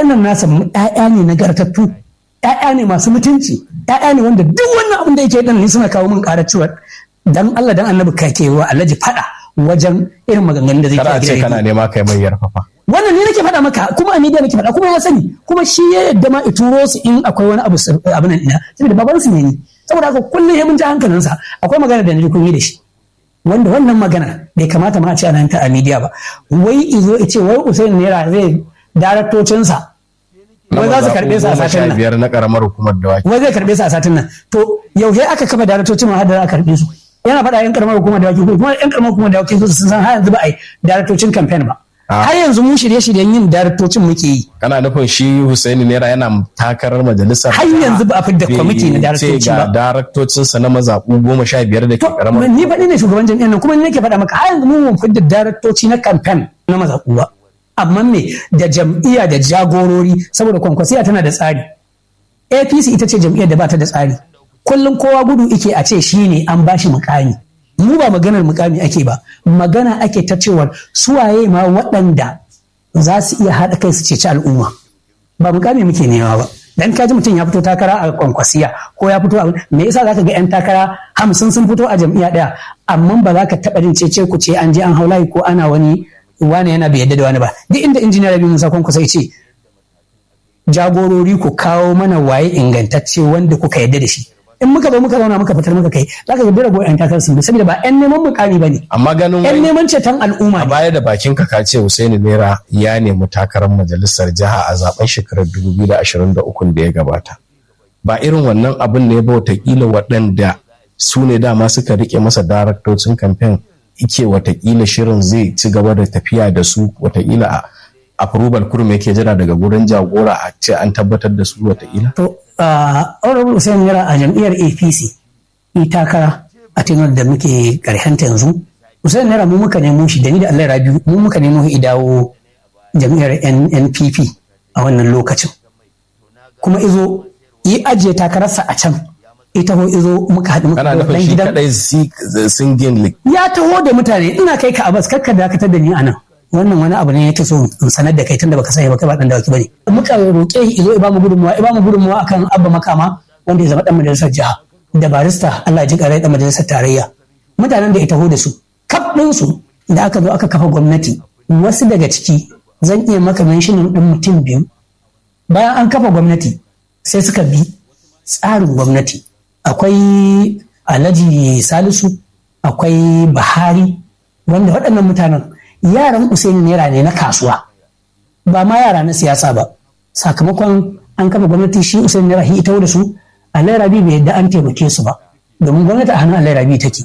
nan nasa ƴaƴa ne nagartattu ƴaƴa ne masu mutunci ƴaƴa ne wanda duk wannan abin da yake dan ni suna kawo min ƙarar cewa dan Allah dan annabi kake wa Alhaji fada wajen irin maganganun da zai kada a ce kana nema kai mai yarfafa wannan ne nake faɗa maka kuma a media nake faɗa kuma ya sani kuma shi ya yadda ma i turo su in akwai wani abu abin nan ina saboda baban su ne ni saboda haka kullum ya mun ji hankalinsa akwai magana da na kun yi da shi wanda wannan magana bai kamata ma a ce ana ta a media ba wai izo ya ce wai Usain Naira zai daraktocinsa wai za su karɓe su a satin nan biyar na karamar hukumar dawaki wai zai karɓe su a satin nan to yaushe aka kafa daraktocin ma har da za a karɓe su yana faɗa yan karamar hukumar dawaki ko kuma yan karamar hukumar dawaki su sun san har yanzu ba a yi daraktocin campaign ba har yanzu mu shirye-shiryen yin daraktocin muke yi kana nufin shi Husaini Naira yana takarar majalisar har yanzu ba a fidda kwamiti na daraktoci ga ba daraktocinsa na mazaɓu goma sha biyar da ke To, karamar ni faɗi ne shugaban jam'iyyar nan kuma ni nake faɗa maka har yanzu mun fidda daraktoci na campaign na mazaɓu ba amma me da jam'iyya da jagorori saboda kwankwasiya tana da tsari apc ita ce jam'iyyar da ba ta da tsari kullum kowa gudu ike a ce shi ne an bashi mukami mu ba maganar mukami ake ba magana ake ta cewar suwaye ma waɗanda za su iya haɗa kai su ceci al'umma ba mukami muke nema ba dan kaji mutum ya fito takara a kwankwasiya ko ya fito a me yasa zaka ga yan takara hamsin sun fito a jam'iyya ɗaya amma ba za ka taɓa jin cece ku ce an je an haulayi ko ana wani wani yana bai yadda da wani ba duk inda injiniya rabi musa kwankwasa ya ce jagorori ku kawo mana waye ingantacce wanda kuka yadda da shi in muka zo muka zauna muka fitar muka kai za ka ga rago yan takarar sun bi saboda ba yan neman mukami ba ne amma ganin yan wai neman ceton al'umma a ne baya da bakin ka ka ce Husaini Naira ya nemi takarar majalisar jiha a zaben shekarar 2023 da ya gabata ba irin wannan abin ne ba watakila waɗanda su ne dama suka rike masa daraktocin kamfen ike watakila shirin zai ci gaba da tafiya da su watakila a approval kurum yake jira daga gurin jagora a ce an tabbatar da su watakila to a honorable Hussein Yara a jam'iyyar APC yi takara a tenuwar da muke karhenta yanzu Hussein Yara mu muka nemo shi da ni da Allah Rabiu mu muka nemo shi dawo jam'iyyar NPP a wannan lokacin kuma izo yi ajiye takararsa a can ita ho izo muka haɗu muka kana zo nufin dan shi gidan kadai si- singin lik ya taho da mutane ina kai ka abas kakka dakatar da ni anan wannan wani abu ne yake so in sanar da kai tunda baka sani ba kai ba dan dawaki bane muka roƙe shi izo ba mu gudunmuwa ba mu gudunmuwa akan abba makama wanda ya zama dan majalisar jiha da barista Allah ya ji karai dan majalisar tarayya mutanen da ya taho da su kaf din su da aka zo aka kafa gwamnati wasu daga ciki zan iya maka mentionin din mutum biyu bayan an kafa gwamnati sai suka bi tsarin gwamnati akwai alhaji salisu akwai bahari wanda waɗannan mutanen yaran usaini naira ne na kasuwa ba ma yara na siyasa ba sakamakon an kafa gwamnati shi usaini naira shi ita da su alai rabi bai yadda an taimake su ba domin gwamnati a hannun alai rabi take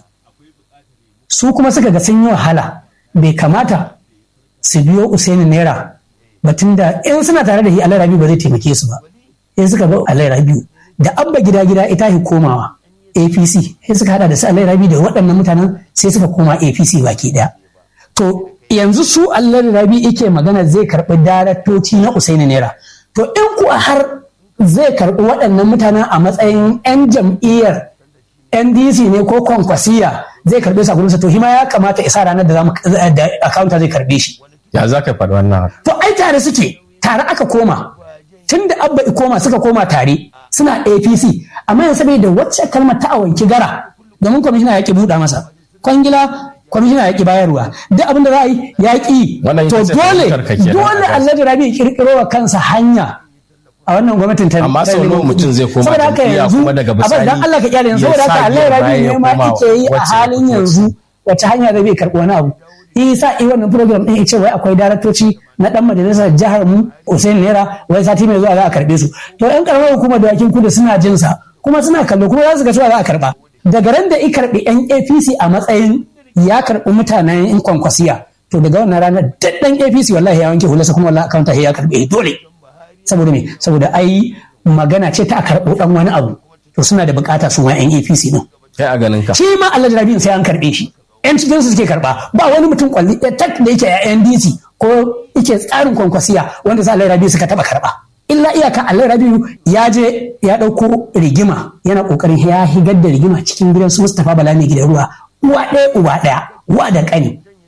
su kuma suka ga sun yi wahala bai kamata su biyo usaini naira batun da in suna tare da shi alai rabi ba zai taimake su ba sai suka bi alai rabi da abba gida gida ita shi komawa apc sai suka hada da su alai rabi da waɗannan mutanen sai suka koma apc baki ɗaya to yanzu su alai rabi yake magana zai karɓi daraktoci na usaini naira to in kuwa har zai karɓi waɗannan mutanen a matsayin 'yan jam'iyyar ndc ne ko kwankwasiya zai karɓe su a gurinsa to hima ya kamata isa ranar da za mu da akawunta zai karɓe shi ya za ka faɗi wannan haka? to ai tare suke tare aka koma tun da abba i koma suka koma tare suna apc amma yanzu saboda wacce kalmar ta awanki gara domin kwamishina ya ki buɗa masa kwangila kwamishina ya ki bayarwa duk abin da za a yi ya ki Wannan to ita ce dole fahimtar ka kenan dole a alhaji rabi ya kirkiro wa kansa hanya a wannan gwamnatin ta Amma sau nawa mutum zai koma saboda haka jam'iyya yanzu kuma daga abin bisani dan Allah ka kyale yanzu ya saboda haka sa alhaji baya rabi ya ne ma koma yake yi a wacce halin ya yanzu wace hanya da bai karɓi wani abu isa i wannan program din ce wai akwai daraktoci na dan majalisar jihar mu Hussein Naira wai sati mai zuwa za a karbe su to yan karamar hukumar dawakin kudu suna jin sa kuma suna kallo kuma za su ga cewa za a karba daga ran da i karbi yan APC a matsayin ya karbi mutanen in kwankwasiya to daga wannan ranar da dan APC wallahi ya wanke hularsa kuma wallahi akawunta ya karbe dole saboda me saboda ai magana ce ta a karɓo dan wani abu to suna da bukata su ma yan APC din kai a ganin ka shi ma Allah Rabi'u sai an karɓe shi yan cikin su suke karɓa ba wani mutum kwalli ɗaya tak da yake a NDC ko yake tsarin kwankwasiya wanda sa Allah Rabi'u suka taɓa karɓa illa iyaka Allah Rabi'u ya je ya ɗauko rigima yana ƙoƙarin ya higar da rigima cikin gidan su Mustapha Bala ne gidan ruwa uwa ɗaya uba ɗaya uwa da ƙani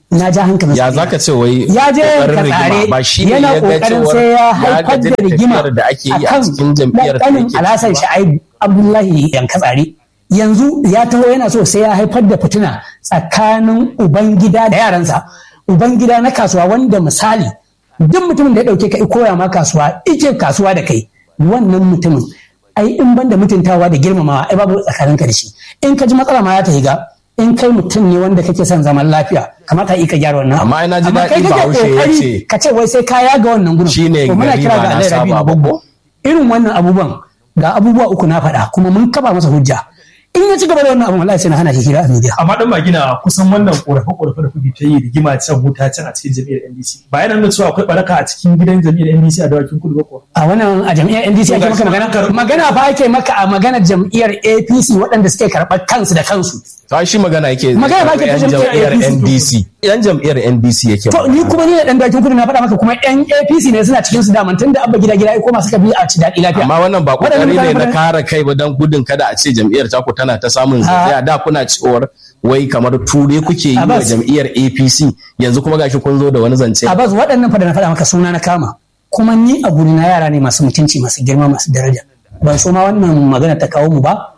na ja hankalin ya zaka ce wai ya je kokarin ka tsare rigima ba shi ne yana ya ga kokarin cewar sai ya ya haifar gaji da rigima tafiyar da ake yi a akan cikin jam'iyyar da ɗanin yake alasan ciki ba. sha'ibu abdullahi yanka tsare yanzu ya taho yana so sai ya haifar da fitina tsakanin ubangida da yaransa ubangida na kasuwa wanda misali duk mutumin da ya dauke ka i koya ma kasuwa ike kasuwa da kai wannan mutumin ai in banda mutuntawa da girmamawa ai babu tsakaninka da shi in ka ji matsala ma ya ta higa in kai mutum ne wanda kake son zaman lafiya kamata yi ka gyara wannan Amma ai na ji Amma kai daɗi kake Bahaushe ya kokari ce- ka ce wai sai ka yaga wannan gudun Shine To muna gari kira ba ga na Allah saba Rabi na ba Gwaggo. ko? irin wannan abubuwan ga abubuwa uku na faɗa kuma mun kafa masa hujja in ya ci gaba da wannan abun wallahi sai na hana shi hira a media amma dan magina kusan wannan korafe korafe da kuke ta yi rigima can wuta can a cikin jami'ar NDC ba yana nuna cewa akwai baraka a cikin gidan jami'ar NDC a dawakin kudu ba kuwa a wannan a jam'iyyar NDC ake maka magana magana fa ake maka a maganar jam'iyyar APC waɗanda suke karɓar kansu da kansu ta shi magana yake Magana ba ke ta yan jam'iyyar jam'iyyar APC. NDC yan jam'iyyar NDC yake to ni kuma ni da dan dakin kudu na faɗa maka kuma yan APC ne suna cikin su daman tun da abba gida gida ya koma suka bi a ci daɗi lafiya amma wannan ba Waɗannan kokari ne mutane na kare kai ba don gudun kada a ce jam'iyyar taku tana ta samun zazzaya da kuna cewar wai kamar ture kuke yi wa Abbas. jam'iyyar APC yanzu kuma gashi kun zo da wani zance Abbas waɗannan fa da na faɗa maka suna na kama kuma ni a guri na yara ne masu mutunci masu girma masu daraja ban so ma wannan magana ta kawo mu ba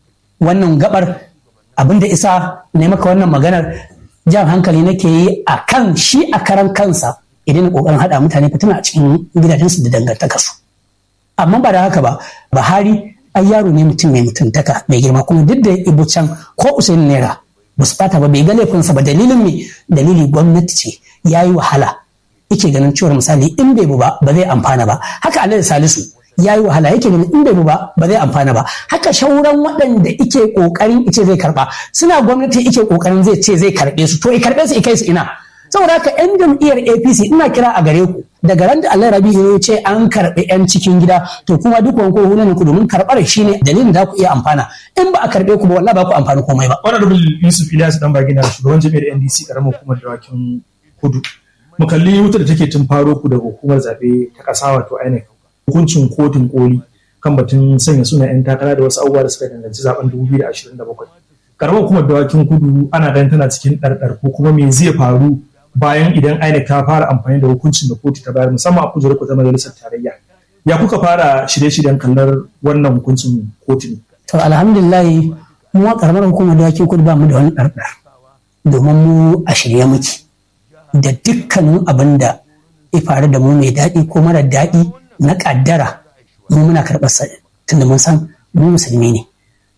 wannan gabar abin da isa ne maka wannan maganar jan hankali nake yi a kan shi a karan kansa idan kokarin haɗa mutane fitina a cikin gidajensu da dangantakarsu amma ba da haka ba Buhari ai yaro ne mutum mai mutuntaka mai girma kuma duk da ibu can ko Usaini Naira ba su fata ba bai ga laifinsa ba dalilin me dalili gwamnati ce ya yi wahala yake ganin cewar misali in bai bu ba ba zai amfana ba haka Alhaji Salisu ya yi wahala yake ganin in bai bu ba ba zai amfana ba haka shauran waɗanda ike kokarin ice zai karba suna gwamnati ike kokarin zai ce zai karbe su to i karbe su i kai su ina saboda haka yan jam'iyyar APC ina kira a gare ku daga ran da Allah Rabi ya ce an karɓi yan cikin gida to kuma duk wanko hunan ku domin karɓar shine dalilin da ku iya amfana in ba a karɓe ku ba wallahi ba ku amfani komai ba honorable Yusuf Ilyas dan bagina shugaban jami'ar NDC karamar hukumar dawakin kudu mu kalli wuta da take tun faro ku daga hukumar zaɓe ta ƙasa wato INEC hukuncin kotun koli kan batun sanya suna 'yan takara da wasu abubuwa da suka danganci zaben 2027 karamar hukumar dawakin kudu ana ganin tana cikin ɗarɗar ko kuma me zai faru bayan idan INEC ta fara amfani da hukuncin da kotu ta bayar musamman a kujerar ta majalisar tarayya ya kuka fara shirye-shiryen kallar wannan hukuncin kotu ne to alhamdulillah mu a karamar hukumar dawaki kudu ba mu da wani ɗarɗar domin mu a shirye muke da dukkanin abin da ya faru da mu mai daɗi ko mara daɗi na ƙaddara mu muna karɓar sa tunda mun san mu musulmi ne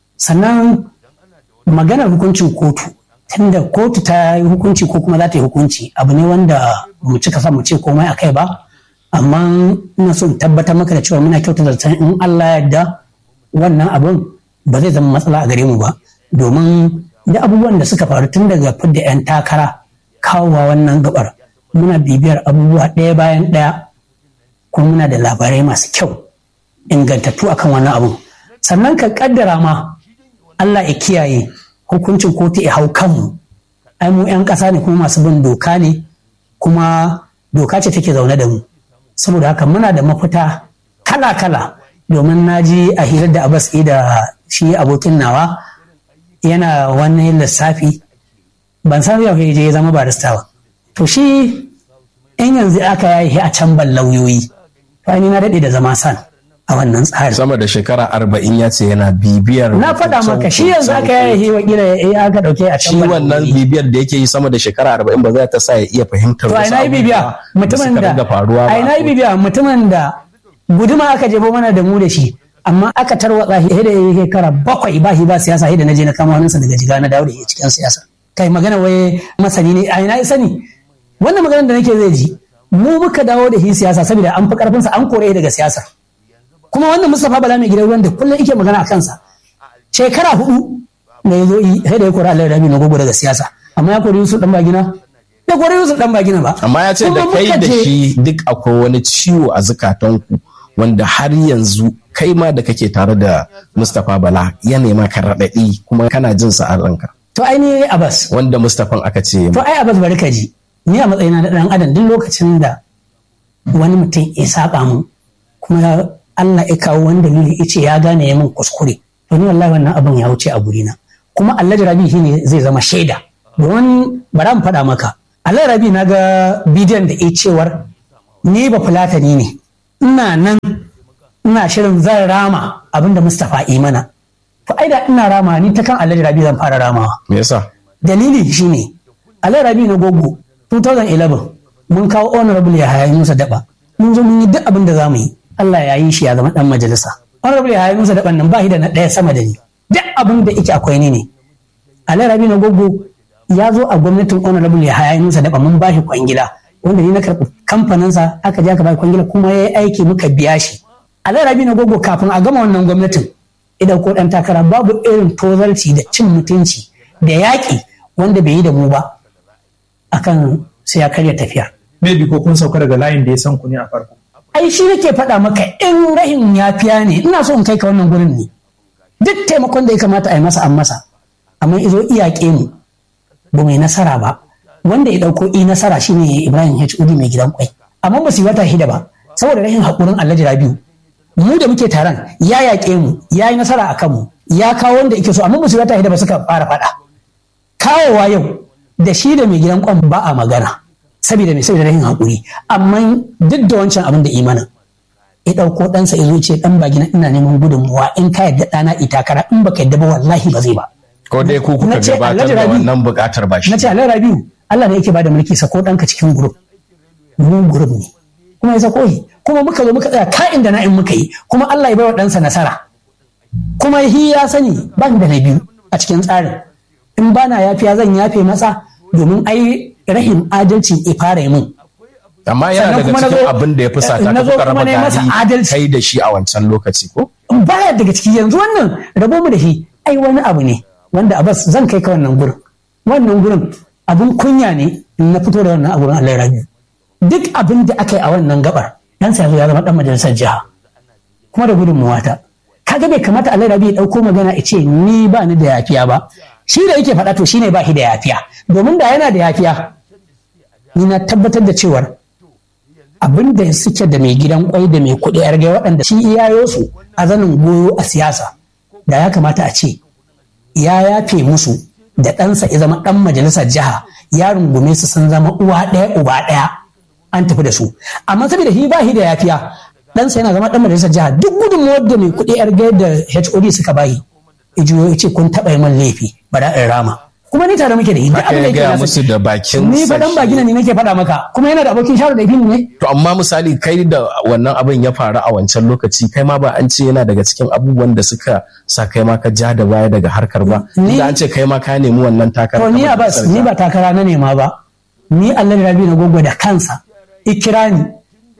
sannan maganar hukuncin kotu tunda kotu ta yi hukunci ko kuma za ta yi hukunci abu ne wanda mu cika sa mu ce komai a kai ba amma ina so in tabbatar maka da cewa muna kyauta zaton in Allah ya yarda wannan abun ba zai zama matsala a gare mu ba domin da abubuwan da suka faru tun daga fidda 'yan takara kawowa wannan gabar muna bibiyar abubuwa ɗaya bayan ɗaya kuma muna da labarai masu kyau ingantattu akan wannan abun sannan ka kaddara ma Allah ya kiyaye hukuncin kotu ya hau kanmu ai mu 'yan ƙasa ne kuma masu bin doka ne kuma doka ce take zaune da mu saboda haka muna da mafita kala-kala domin na ji a hirar da abbas da shi abokin nawa yana wani lissafi ban san yau je ya zama barista ba to shi in yanzu aka yi a can ban lauyoyi to ni na daɗe da zama san a wannan tsarin sama da shekara arba'in ya ce yana bibiyar na faɗa maka shi yanzu aka yi wakila ya aka ɗauke a can shi ban wannan lauyoyi. bibiyar da yake yi sama da shekara arba'in ba za ta sa ya iya fahimtar to a wasu ina yi bibiya abubuwa mutumin suka da dinga faruwa ba a ina yi bibiya mutumin da guduma aka jefo mana da mu da shi amma aka tarwatsa shi da ya shekara bakwai ba shi ba siyasa sai da na je na kama hannunsa daga jiga na dawo da shi cikin siyasa kai magana wai masani ne a ina ya sani wannan maganar da nake zai ji mu muka dawo da shi siyasa saboda an fi karfinsa an kore shi daga siyasar kuma wannan Mustapha Bala mai gidan ruwan da kullum yake magana a kansa shekara hudu da ya zo yi sai da ya kori Allah Rabi na gogo daga siyasa amma ya kori Yusuf dan bagina ya kori Yusuf dan bagina ba amma ya ce da Kuma kai muka da je- shi duk akwai wani ciwo a zukatanku wanda har yanzu kai ma da kake tare da Mustapha Bala ya nema ka raɗaɗi kuma kana jin sa a ranka to ai ni Abbas wanda Mustapha aka ce to ai Abbas bari ka ji ni a matsayina na dan adam duk lokacin da wani mutum ya saba mu kuma Allah ya kawo wani dalili ya ce ya gane ya min kuskure to ni wallahi wannan abin ya wuce a gurina kuma Allah Rabi shine zai zama shaida domin bara mu faɗa maka Allah rabi na ga bidiyon da ya cewar ni ba fulatani ne ina nan ina shirin zan rama abinda Mustapha yi mana to ai da ina rama ni ta kan Allah rabi zan fara ramawa me yasa dalili shine Allah rabi na gogo 2011 mun kawo honorable ya hayayi musa daba mun zo mun yi duk abin da za mu yi Allah ya yi shi ya zama dan majalisa honorable ya hayayi musa daban nan ba shi da na ɗaya sama da ni duk abin da yake akwai ni ne Allah rabi na gogo ya zo a gwamnatin honorable ya hayayi musa daba mun ba shi kwangila wanda ni na karɓi kamfaninsa aka je aka ba kwangila kuma ya yi aiki muka biya shi Allah rabi na gogo kafin a gama wannan gwamnatin idan ko dan takara babu irin tozarci da cin mutunci da yaƙi wanda bai yi da mu ba akan sai ya karya tafiya. maybe ko kun sauka daga layin da ya san ku ne a farko Ai shi nake faɗa maka in rahin yafiya ne ina so in kai ka wannan gurin ne. Duk taimakon da ya kamata a yi masa an masa amma izo iyaƙe mu ba mai nasara ba wanda ya ɗauko i nasara shine Ibrahim H. Udi mai gidan kwai amma ba su yi wata hida ba saboda rahin haƙurin Alhaji Rabiu mu da muke taron ya yaƙe mu ya yi nasara a kanmu ya kawo wanda yake so amma ba su yi wata hida ba suka fara faɗa kawowa yau da shi da mai gidan kwan ba a magana saboda mai saboda rahin haƙuri amma duk da wancan abin da imanin ya ɗauko ɗansa ya zo ce ɗan ba gina ina neman gudunmuwa in ka yadda ɗana itakara in baka yadda ba wallahi ba zai ba ko dai ku kuka Na ce, gabatar Alhaji da Rabi- wannan buƙatar ba shi na ce alai rabiu Allah ne yake bada mulki sako ɗanka cikin gurup mu gurup ne kuma ya sako shi kuma muka zo muka tsaya ka'in da na'in muka yi kuma Allah ya bai wa ɗansa nasara kuma hi ya sani ban da na biyu a cikin tsarin in bana yafiya zan yafe masa domin ai rahin adalci ya fara yi mun amma yana Sannan daga kuma na cikin zo- abin da ya fi sata na ka zo kuka kuma raba na yi masa gari adalci. kai da shi a wancan lokaci ko baya daga ciki yanzu wannan rabo mu da shi ai wani abu ne wanda abbas zan kai ka wannan gurin wannan gurin abun kunya ne in na fito da wannan abun Allah ya rabi duk abin da aka yi a wannan gabar dan sa ya zama dan majalisar jiha kuma da gudunmuwa ta kaga bai kamata Allah ya rabi ya dauko magana ya ce ni ba ni da yafiya ba shi da yake faɗa to shine ba shi da yafiya domin da yana da yafiya ni na tabbatar da cewar abin da suke da mai gidan kwai da mai kuɗi yar gai waɗanda shi iyayo su a zanin goyo a siyasa da ya kamata a ce ya yafe musu da ɗansa ya zama ɗan majalisar jiha ya rungume su sun zama uwa ɗaya uba ɗaya an tafi da su amma saboda shi ba shi da yafiya ɗansa yana zama ɗan majalisar jiha duk gudunmuwar da mai kuɗi yar gai da HOD suka bayi ya juyo ya ce kun taɓa yi man laifi ba da in rama kuma ni tare muke da shi duk haka abin da ya yake gaya nasa musu da bakin ni fa dan ba gina ne nake faɗa maka kuma yana da abokin shawara da ne to amma misali kai da wannan abin ya faru a wancan lokaci kai ma ba an ce yana daga cikin abubuwan da suka sa kai ma ka ja da baya daga harkar ba Ni- da an ce kai ma ka nemi wannan takarar To ni ta a bas majalisar ni jiha. ba takara na nema ba. Ni Allah Rabi na gogo da kansa. Ikira ni.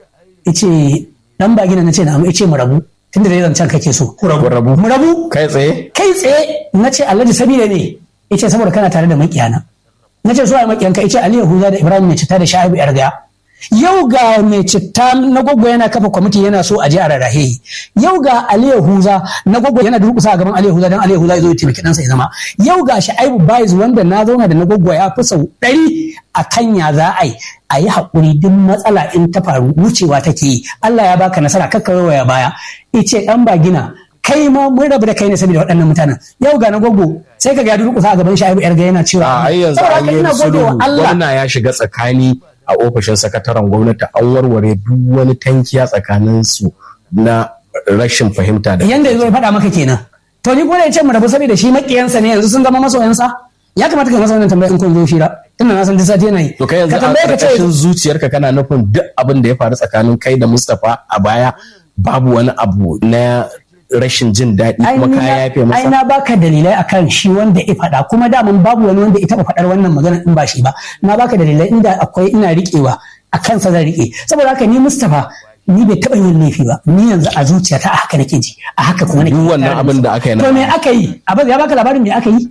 Ice dan ba gina na ce na amma ice mu rabu. Tunda da zancen kake so. ku rabu Kun rabu Mu rabu kai tsaye kai tsaye na ce Allah sabida ne. Ice saboda kana tare da makiyana. Na ce so ai makiyanka ice Ali Yahuza da Ibrahim mai citta da Sha'ibu Yarga. Yau ga mai citta na gogo yana kafa kwamiti yana so a je a rarrahe. Yau ga Ali Yahuza na gogo yana durƙusa a gaban Ali Yahuza don Ali Yahuza ya zo ya taimaki ɗansa ya zama. Yau ga Sha'ibu Baiz wanda na zauna da na gogo ya fi sau ɗari a kan ya za a yi. A yi haƙuri duk matsala in ta faru wucewa take yi. Allah ya baka nasara kakka ya baya. Ice ɗan ba gina kai ma mun rabu da kai ne saboda waɗannan mutanen yau ga na gogo sai ka ga ya durƙusa a gaban Sha'ibu Yarga yana cewa a ai yanzu Saboda an haka yi ina gode wa sulhu Allah gwamna ya shiga tsakani a ofishin sakataren gwamnati an warware duk wani tankiya tsakanin su na rashin fahimta da yanda yazo ya faɗa maka kenan to ni kuma da ce mu rabu saboda shi makiyansa ne yanzu sun zama masoyansa ya kamata ka masa wannan tambaya in kun zo shira tunda na san duk sati yana yi To kai yanzu ka a tambaye ka ce ƙarƙashin zuciyarka kana nufin duk abin da ya faru tsakanin kai da Mustapha a baya babu wani abu na rashin jin daɗi ai kuma ni ka na- yafe ai masa. na baka dalilai akan shi wanda ya faɗa kuma daman babu wani wanda ya taɓa faɗar wannan magana in ba shi ba na baka dalilai inda akwai ina riƙewa a kansa zan riƙe saboda haka ni Mustapha ni bai taɓa yin laifi ba ni yanzu a zuciyata a haka nake ji a haka kuma nake Duk wannan tare da abin shi. da aka yi na to me baya. aka yi abin ya baka labarin me aka yi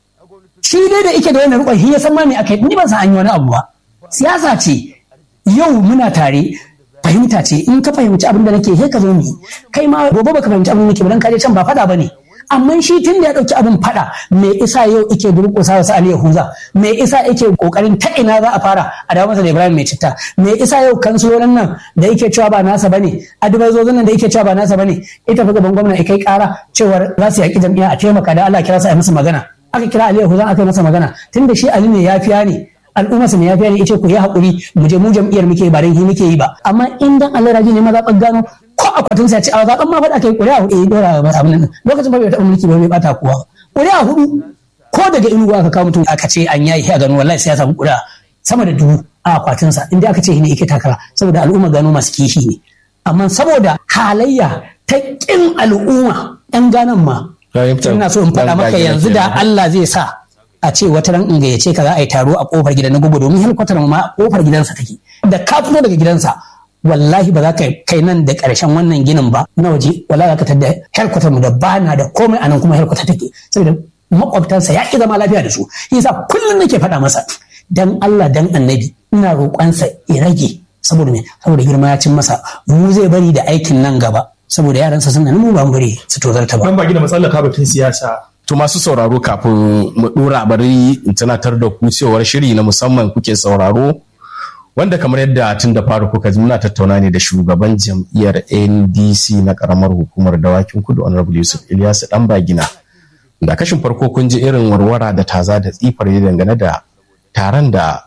shi dai da ike da wannan rukun shi ya san ma me aka yi ni ban san an yi wani abu ba siyasa ce yau muna tare fahimta ce in ka fahimci abin da nake sai ka zo mu yi. kai ma gobe baka fahimci abin da nake ba dan ka je can ba fada bane amma shi tun da ya dauki abin fada me isa yau ike durƙusa wasu Ali Yahuza me isa yake kokarin ta ina za a fara a dawo masa da Ibrahim mai citta me isa yau kansilolin nan da yake cewa ba nasa bane adibazozin nan da yake cewa ba nasa bane ita fa gaban gwamna ya kai kara cewar za su yaki jam'iyya a taimaka da Allah kira su a yi musu magana aka kira Ali Yahuza aka yi masa magana tunda shi Ali ne yafiya ne al'umma su ne ya fiye ne ce ku yi haƙuri mu je mu jam'iyyar muke ba dan hi muke yi ba amma in dan Allah raji ne ma zaɓen gano ko akwatin sa ce a zaɓen ma faɗa kai ƙuri'a hudu ya dora ba abin nan lokacin ba bai taɓa mulki ba bai bata kowa ƙuri'a hudu ko daga inuwa aka kawo mutum aka ce an yayi a gano wallahi sai ya samu ƙuri'a sama da dubu a akwatin sa inda aka ce ne yake takara saboda al'umma gano masu kishi ne amma saboda halayya ta ƙin al'umma 'yan ganan ma ina so in faɗa maka yanzu da Allah zai sa a ce wata ran in gayyace ka za a yi taro a kofar gidan na gugu domin helikwatar ma a kofar gidansa take da ka fito daga gidansa wallahi ba za ka kai nan da ƙarshen wannan ginin ba na waje wallahi za ka tada helikwatar mu da bana da komai anan kuma helikwatar take saboda makwabtansa ya ƙi zama lafiya da su yasa kullum nake faɗa masa dan Allah dan annabi ina roƙonsa ya rage saboda me saboda girma ya cin masa mu zai bari da aikin nan gaba saboda yaransa suna nan mu ba mu bari su tozarta ba dan ba gina matsalar ka batun siyasa To masu sauraro kafin mu dora bari in tunatar da ku cewar shiri na musamman kuke sauraro wanda kamar yadda tun da faru kuka ji muna tattauna ne da shugaban jam'iyyar NDC na karamar hukumar dawakin kudu honorable Yusuf Ilyasu dan bagina da kashin farko kun ji irin warwara da taza da tsifar dangane da taron da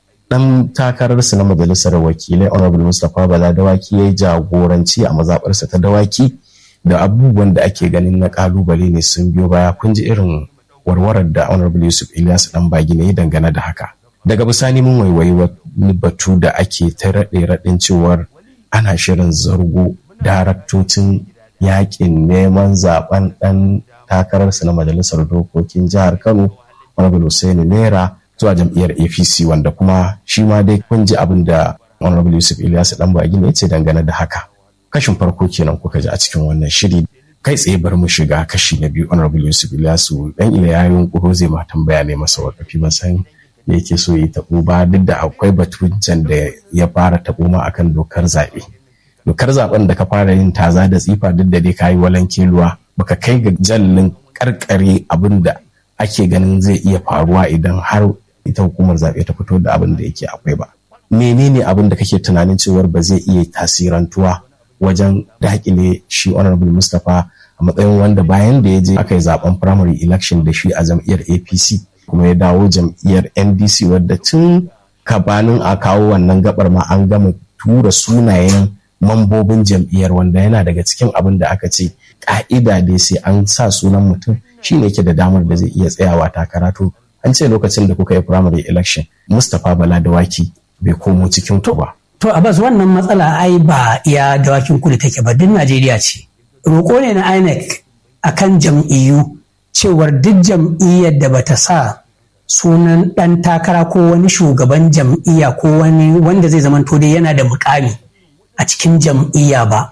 dan takararsa na majalisar wakilai honorable Mustapha Bala dawaki ya yi jagoranci a mazaɓarsa ta dawaki da abubuwan da ake ganin na kalubale ne sun biyo baya kun ji irin warwarar da honorable yusuf ilyasu dan bagi ne dangane da haka daga bisani mun waiwayi wani batu da ake ta raɗe raɗin cewar ana shirin zargo daraktocin yakin neman zaben dan takararsa na majalisar dokokin jihar kano honorable hussein naira zuwa jam'iyyar apc wanda kuma shi ma dai kun ji abin da honorable yusuf ilyasu dan bagi ne ya ce dangane da haka kashin farko kenan kuka ji a cikin wannan shiri kai tsaye bar mu shiga kashi na biyu honorable yusuf ilyasu dan ila ya yunkuro zai ma tambaya ne masa wakafi ban san da yake so yi tabo ba duk da akwai batun can da ya fara tabo ma akan dokar zaɓe dokar zaben da ka fara yin taza da tsifa duk da dai kayi walanke ruwa baka kai ga jallin karkare abin da ake ganin zai iya faruwa idan har ita hukumar zaɓe ta fito da abin da yake akwai ba menene abin da kake tunanin cewar ba zai iya tasirantuwa wajen dakile shi honorable mustapha a matsayin wanda bayan da ya je aka yi zaben primary election da shi a jam'iyyar apc kuma ya dawo jam'iyyar ndc wadda tun kabanin a kawo wannan gabar ma an gama tura sunayen mambobin jam'iyyar wanda yana daga cikin abin da aka ce ka'ida dai sai an sa sunan mutum shi ne yake da damar da zai iya tsayawa takara to an ce lokacin da kuka yi primary election mustapha bala dawaki bai komo cikin ku ba To Abbas wannan matsala ai ba iya dawakin kudu take ba duk Najeriya ce. Roƙo ne na INEC akan jam'iyyu cewar duk jam'iyyar da bata sa sunan ɗan takara ko wani shugaban jam'iyya ko wani wanda zai zama dai yana da mukami a cikin jam'iyya ba.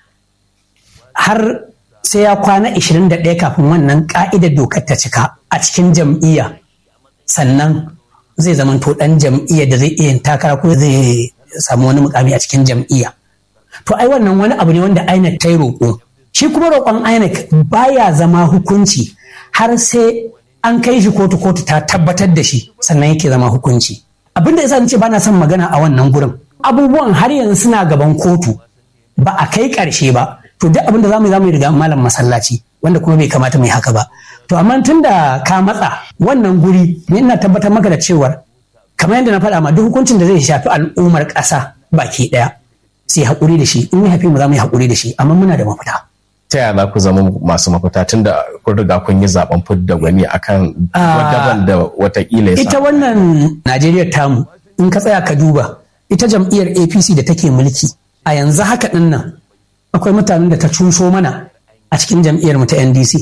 Har sai ya kwana 21 kafin wannan ka'idar dokar ta cika a cikin jam'iyya sannan zai zama to ɗan jam'iyyar da zai iya takara ko zai samu wani mukami a cikin jam'iyya. To ai wannan wani abu ne wanda INEC ta yi roƙo. Shi kuma roƙon INEC baya zama hukunci har sai an kai shi kotu kotu ta tabbatar da shi sannan yake zama hukunci. Abin da yasa ce ba na son magana a wannan gurin. Abubuwan har yanzu suna gaban kotu ba a kai ƙarshe ba. To duk abin da za mu yi za mu yi riga malam masallaci wanda kuma bai kamata mu yi haka ba. To amma tun da ka matsa wannan guri ni ina tabbatar maka da cewar kamar yadda na faɗa ma duk hukuncin da zai shafi al'ummar ƙasa baki ɗaya sai haƙuri da shi in ya haifi mu za mu yi haƙuri da shi amma muna da mafita. ta yaya za ku zama masu mafita tun da kun riga kun yi zaben fidda gwani akan daban da watakila ya ita wannan najeriya tamu in ka tsaya ka duba ita jam'iyyar apc da take mulki a yanzu haka ɗin nan akwai mutanen da ta cuso mana a cikin jam'iyyar mu ta ndc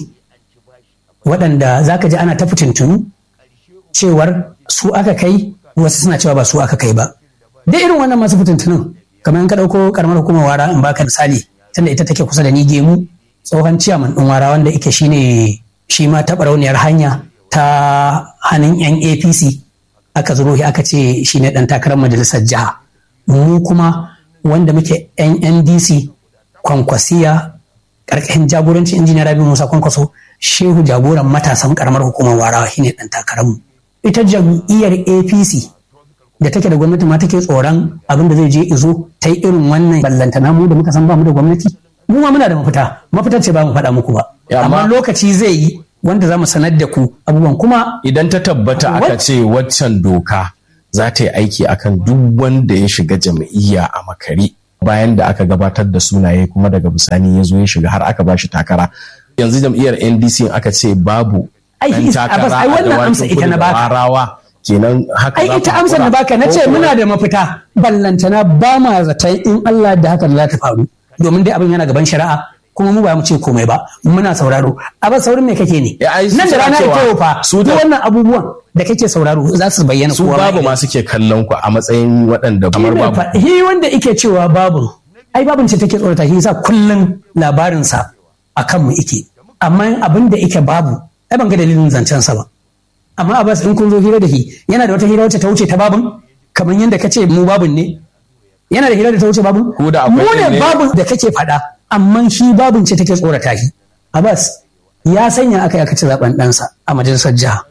waɗanda za ka ji ana ta fitintunu cewar su aka kai wasu suna cewa ba su aka kai ba da irin wannan masu fitintunun kamar in ka ɗauko karamar hukumar wara in baka misali tunda ita take kusa da ni gemu tsohon ciyaman ɗin wara wanda ike shine shi ma taɓa rauniyar hanya ta hannun yan apc aka zuro shi aka ce shi ne ɗan takarar majalisar jiha mu kuma wanda muke yan ndc kwankwasiya ƙarƙashin jagorancin injiniya rabi musa kwankwaso shehu jagoran matasan karamar hukumar warawa shine ɗan takararmu ita jam'iyyar apc da take da gwamnati ma take tsoron abin da zai je izo ta yi irin wannan ballantana mu da muka san ba mu da gwamnati mu ma muna da mafita mafita ce ba mu faɗa muku ba amma lokaci zai yi wanda za mu sanar da ku abubuwan kuma idan ta tabbata aka ce waccan doka za ta yi aiki akan duk wanda ya shiga jam'iyya a makare bayan da aka gabatar da sunaye kuma daga bisani ya zo ya shiga har aka ba shi takara yanzu jam'iyyar ndc aka ce babu Ai, ɗan is- takara Abbas, ai, a wannan dawakin amsa ita kudu na da baka. warawa kenan haka ai za ku ita amsar da hakura? baka na ce Ko kuwa- muna da mafita ballantana ba ma zaton in Allah da haka za ta faru domin dai abin yana gaban shari'a kuma mu ba mu ce komai ba muna sauraro a ba saurin me kake ne Ya, ai, su nan da suna rana cewa ita yau fa su su da- wannan abubuwan da kake sauraro za su bayyana su kowa ma babu ya ma suke kallon ku a matsayin waɗanda kamar Shi ne babu fa- Shi wanda ike cewa babu, ai babun ce take tsorata shi yasa kullum labarinsa a kanmu ike. Amma abin da ike babu, ai ban ga dalilin zancensa ba. Amma Abbas in kun zo hira da shi, yana da wata hira wacce ta wuce ta babun, kamar yadda ka ce mu babun ne. Yana da hira da ta wuce babun? Ku da akwai Mu ɗin ne? ne babun da kake faɗa, amma shi babun ce take tsorata shi. Abbas ya sanya aka yi aka ci zaben ɗansa a majalisar jiha.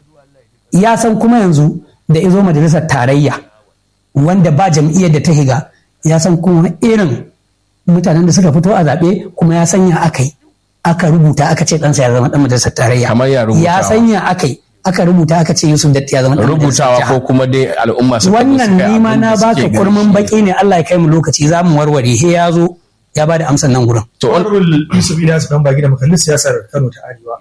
Ya san kuma yanzu da izo majalisar tarayya. wanda ba jam'iyyar da ta higa ya san kuma irin mutanen da suka fito a zaɓe kuma ya sanya aka yi aka rubuta aka ce ɗansa ya zama ɗan majalisar tarayya Kamar ya rubutawa. ya sanya aka yi aka rubuta aka ce Yusuf Datti ya zama ɗan majalisar rubutawa jiha. ko kuma dai al'umma su wannan nima na baka kurmin baki ne Allah ya kai mu lokaci za mu warware he ya zo ya ba da amsan nan gurin to on- Honorable Yusuf Ilyas dan bagi da makallin siyasar Kano ta Arewa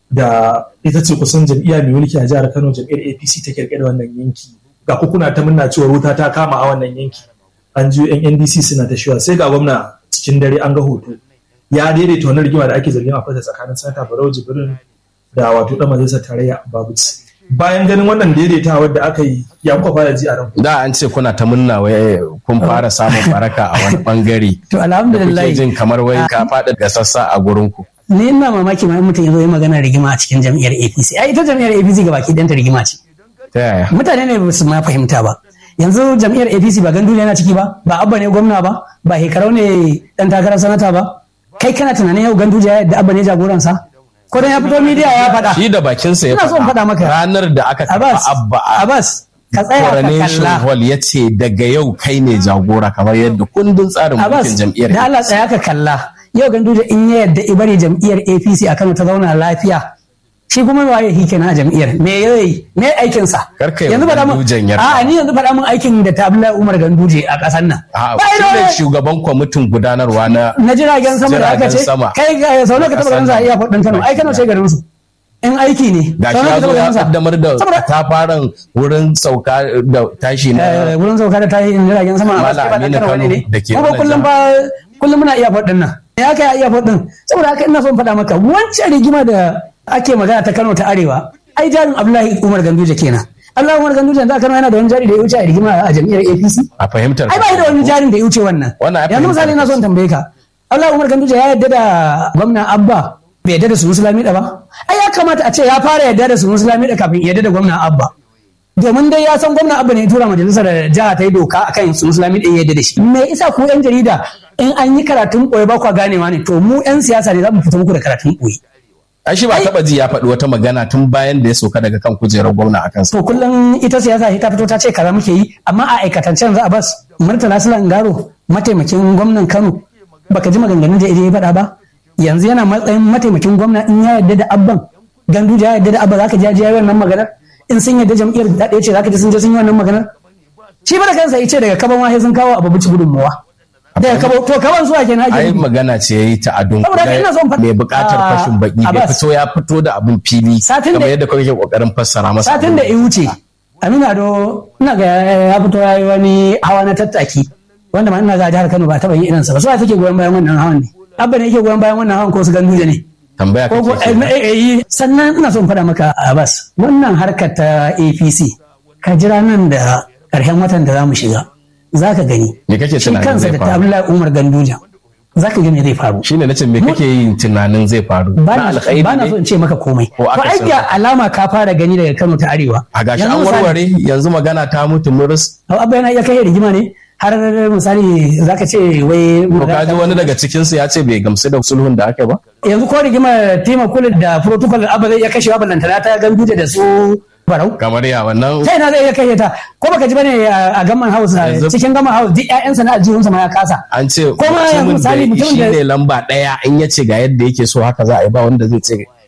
da ita ce kusan jam'iyya mai mulki a jihar Kano jam'iyyar APC ta kirkira wannan yanki ga kuna ta murna cewa wuta ta kama a wannan yanki an ji yan NDC suna ta shiwa sai ga gwamna cikin dare an ga hoto ya daidaita wannan rigima da ake zargin a fasa tsakanin Santa Barau Jibrin da wato dan majalisar tarayya Babuci bayan ganin wannan daidaitawar da aka yi ya kuka fara ji a ran da an ce kuna ta munna wai kun fara samun baraka a wani bangare to kuke alhamdulillah jin kamar wai ka faɗi ga sassa a gurin ku ni ina mamaki ma in mutum ya zo yi magana rigima a cikin jam'iyyar APC ai ita jam'iyyar APC ga baki ɗanta rigima ce ta yaya mutane ne ba su ma fahimta ba yanzu jam'iyyar apc ba gandu yana ciki ba ba abba ne gwamna ba ba hekarau ne dan takarar sanata ba kai kana tunanin yau gandu ya yadda abba ne jagoransa ko dan ya fito midiya ya faɗa shi da bakinsa ya Ina so in faɗa maka. ranar da aka taɓa abbas abba a abbas ka tsaya ka coronation kalla hall ya ce daga yau kai ne jagora kamar yadda kundin tsarin abbas mulkin jam'iyyar da Allah tsaya ka kalla yau gandu in ya yadda ibari jam'iyyar apc a kano ta zauna lafiya shi kuma waye shi kenan a jam'iyyar me yayi me aikin sa Kar ka yi yanzu wa faɗa mun Gandujen yarda. a ni yanzu faɗa mun aikin da ta Abdullahi Umar Ganduje a ƙasar nan A'a, Ba shi da ne wani- shugaban kwamitin gudanarwa na na jiragen sama da aka Jiragen ce sama. kai ga sau nawa ka taba ganin sa a iya faɗin Kano ai Kano ce garin su in aiki ne ga sau shi nawa ya ka zo taba ya ganin sa kaddamar da saboda katafaren wurin sauka da tashi eh, na wurin sauka da tashi jiragen sama a Mala wasu ba Aminu Kano wani Kano ne da ke kuma wannan kullum fa kullum muna iya faɗin nan ya kai a iya faɗin saboda haka ina son faɗa maka wancan rigima da ake magana ta Kano ta Arewa ai jarin Abdullahi Umar Ganduje kenan Abdullahi Umar Ganduje da Kano yana da wani jari da ya wuce a rigima a jam'iyyar APC a fahimtar ai ba da wani jarin da ya wuce wannan Wannan ai yanzu misali fahimtar na son tambaye ka Allah Umar Ganduje ya yarda da gwamna Abba bai yarda da su Musulmi da ba ai ya kamata a ce ya fara yarda da su Musulmi da kafin ya yarda da gwamna Abba domin dai ya san gwamna Abba ne ya tura majalisar jiha ta yi doka akan su Musulmi da ya yarda da shi me isa ku yan jarida in an yi karatun koyi ba kwa ganewa ne to mu yan siyasa ne za mu fito muku da karatun koyi ai shi ba Ai- taba ji ya faɗi wata magana tun bayan da ya sauka daga kan kujerar gwamna a kansa to kullum ita siyasa ta fito ta ce kaza muke yi amma a aikatancen za a bas murtala sulan garo mataimakin gwamnan kano baka ji maganganun da ya faɗa ba yanzu yana matsayin mataimakin gwamna in ya yarda da abban gandu ya yarda da abba zaka ji ya yi wannan maganar in sun yarda jam'iyyar da ɗaya ce zaka ji sun je sun yi wannan maganar shi ba da kansa ya ce daga kaban wahe sun kawo abu bici gudunmuwa daga kaban to kaban zuwa kenan ake ai nufi. magana ce yayi ta adun Saboda haka ina son faɗi- mai buƙatar Ah, fashin baki bai Abbas. fito ya fito da abun fili Satin da- kamar yadda kake kokarin fassara masa satin da ya wuce aminu ado ina ga ya fito ya yi wani hawa na tattaki wanda ma ina ga jihar kano ba taɓa yin irinsa ba su take goyon bayan wannan hawan ne abba ne yake goyon bayan wannan hawan ko su ganduje ne tambaya ko ko kake eh, eh, eh, sannan ina son faɗa maka abbas wannan harkar ta apc ka jira nan da ƙarshen watan da za mu shiga za ka gani Me kake shi tunanin kansa zai da ta faru? abdullahi umar ganduja za ka gani zai faru shine nace me kake yin tunanin zai faru ba na na alkhairi ba na so ne in ce maka komai Ko to aka ai san ga haka. alama ka fara gani daga kano ta arewa a gashi Yanzu an misali- warware yanzu magana ta mutu murus Hau abba yana iya kai rigima ne har misali zaka ce wai to kaji wani daga cikin su ya ce bai gamsu da sulhun da aka yi ba yanzu ko rigima tema kula da protocol abba zai iya kashewa ballantana ta ganduje da su barau kamar ya wannan ta ina zai iya kashe ta ko baka ji bane a a gamman house a Yanzu- cikin gamman house duk ƴaƴansa na aljihunsa ma ya kasa an ce Kuma yanzu mutumin misali da mutumin shi da- ne lamba ɗaya in ya ce ga yadda yake so haka za a yi ba wanda zai ce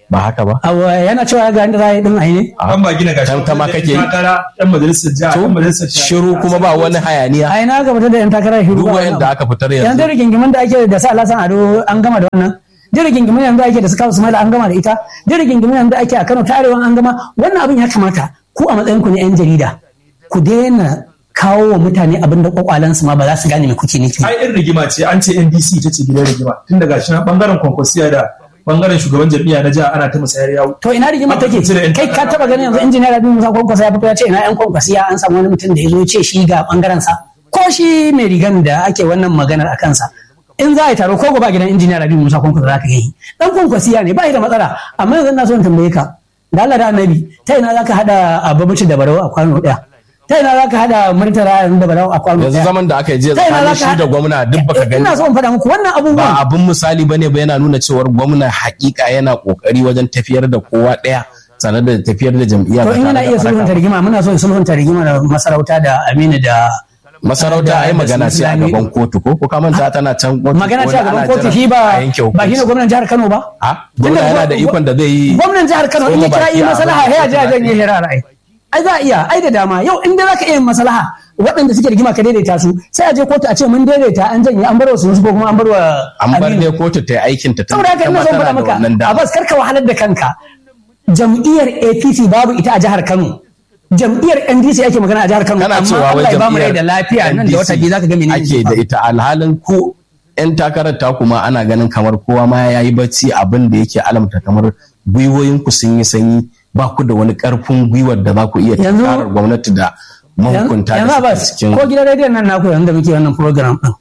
ba haka ba Awa, yana cewa ga inda za a yi din a yi ne Ɗan ba gina gashi. Tantama kake yi? Takara ɗan majalisar jiha, to ɗan majalisar jiha. shiru kuma ba wani hayaniya a ina ga fitar da yan takarar shiru duk ba wani wayanda abu. aka fitar yanzu yanzu rigingimin da ake da sa alasan ado an gama da wannan duk rigingimin yanzu ake da su kawo sumaila an gama da ita duk rigingimin yanzu ake a kano ta arewa an gama wannan abin ya kamata ku a matsayin ku na yan jarida ku daina kawo wa mutane abin da kwakwalansu ma ba za su gane me kuke nufi ai in rigima ce an ce NDC ita ce gidan rigima tun daga shi na bangaren kwankwasiya da bangaren shugaban jam'iyya na jiha ana ta musayar yawo to ina rigima take Cire yan kai ka taba ganin yanzu injiniya Rabi Musa Kwankwasa ya fito ya ce ina yan kwankwasiya an samu wani mutum da ya zo ya ce shi ga bangaren sa ko shi mai rigan da ake wannan maganar a kansa in za a yi taro ko gobe a gidan injiniya Rabi Musa Kwankwasa za ka yi dan kwankwasiya ne ba shi da matsala amma yanzu na so in tambaye ka da Allah da Annabi ta ina za ka hada ababuci da barau a kwano daya ta ina za ka hada murtala da barau a kwano yanzu daya zaman da aka yi jiya Ta ina tsakanin za ka- shi da gwamna duk baka gani ina so in faɗa muku wannan ba abubuwan abin misali bane ba yana nuna cewar gwamna hakika yana kokari wajen tafiyar da kowa daya sanar da tafiyar da jam'iyya to ba in tare yana da iya faɗaka sulhunta ba. rigima muna so sulhunta rigima da masarauta da Aminu da masarauta ai da- magana da ce a Islami- gaban kotu ko ko ka manta tana can kotu magana ko ce a da gaban ana kotu jiran shi ba a yanke ba shi ne hukunci. gwamnan jihar Kano ba a gwamna yana da ikon da zai yi gwamnan jihar Kano in ya tsoma kira baki yi a maslaha abin da ya ji a kotu janye hira ra'ayi ai za a iya ai da dama yau in dai zaka iya yin maslaha waɗanda suke rigima ka daidaita su sai a je kotu a ce mun daidaita an janye an bar wa su ko kuma an bar wa an bar Aminu. dai kotu ta yi aikin ta saboda haka ina son faɗa maka Abbas karka wahalar da kanka jam'iyyar APC babu ita a jihar Kano jam'iyyar NDC ake magana a jihar Kano kana amma cewa wai Allah ya ba mu rai jam'iyyar da lafiya nan da wata biyu zaka ga menene ake zai da faru. ita alhalin ko yan takarar ta kuma ana ganin kamar kowa ma ya yi bacci abin da yake alamta kamar gwiwoyin ku sun yi sanyi ba ku da wani karfin gwiwar da za ku iya Yanzu- tunkarar gwamnati da mahukunta yanzu da Abbas suke cikin ko gidan rediyon nan naku yanzu da muke wannan program din